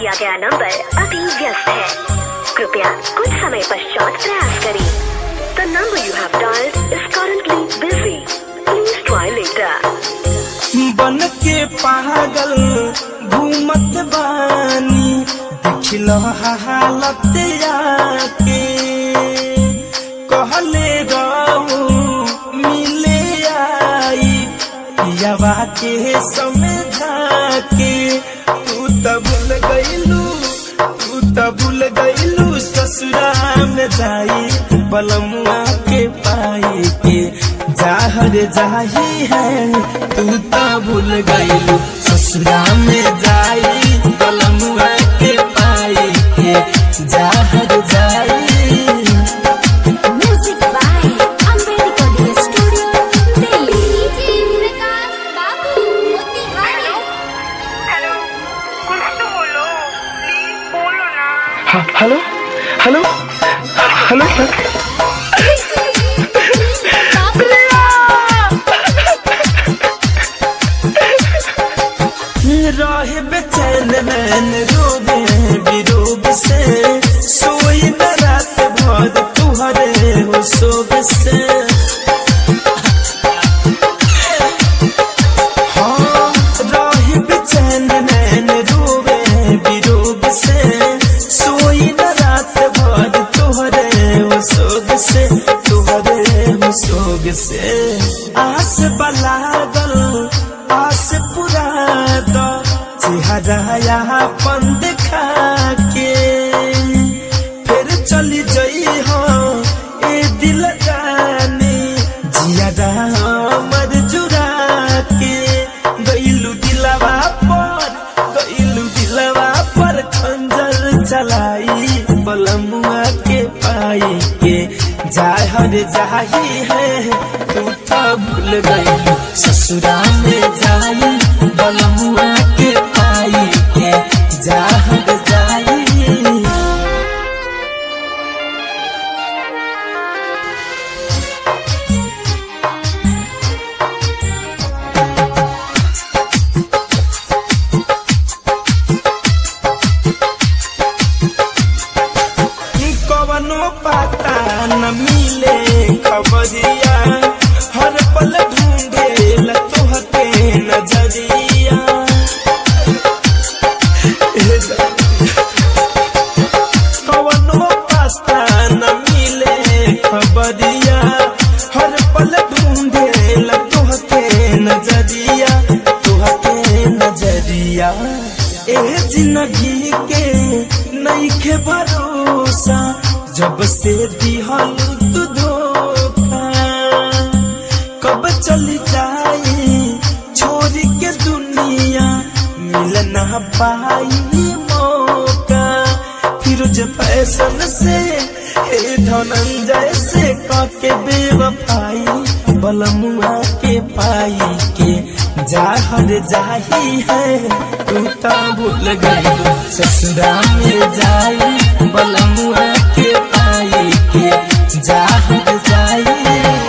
दिया गया नंबर अभी व्यस्त है कृपया कुछ समय पश्चात प्रयास करें the number you have dialled is currently busy please try later बन के पागल घूमत बानी देखल हालत आके कहले रहू मिले आई पियावा के समझा के तू त भूल गईलू तू त भूल गईलू ससुरा में जाई बलमुआ के पाई के जाहर जाही है तू त भूल गईलू ससुरा में जाई बलमुआ के पाई के जाहर जाई music by Ambedkar studio Delhi Prakash Babu Motihari hello कुछ तो बोलो प्लीज बोलो ना हाँ, हेलो हेलो हेलो सर रहे बेचैन मैन रोवे विरोग से सोई न रात भर तुहरे हो सोग से हाँ, रहे बेचैन मैन रोवे विरोग से सोई न रात भर तुहरे हो सोग से तुहरे हो सोग से आस बलागल आस पुरा दो चेहरा यहाँ पन देखा के फिर चली जई हो ए दिल जाने जिया हमर जुरा के गईलू दिलवा पर गईलू दिलवा पर खंजर चलाई बलमुआ के पाई के जाहर जाही है तू तो भूल गई ससुरा में जाई बलमुआ के पाई के जाहर जाई कवनो पता न मिले खबरिया हर पल ढूंढे लतोहते नजरिया कवनो पता न मिले खबरिया हर पल ढूंढे लतोहते नजरिया तोहते नजरिया ए जिंदगी के नईखे भरोसा जब से दिहल तू धोखा कब चली जाई छोड़ के दुनिया मिल ना पाई मौका फिरोज फैशन से हे धनंजय से काके बेवफाई बलमुआ के पाई के जाहर जाही है तू तो भूल गई ससुरा में जाई बलमुआ के पाई के जाहर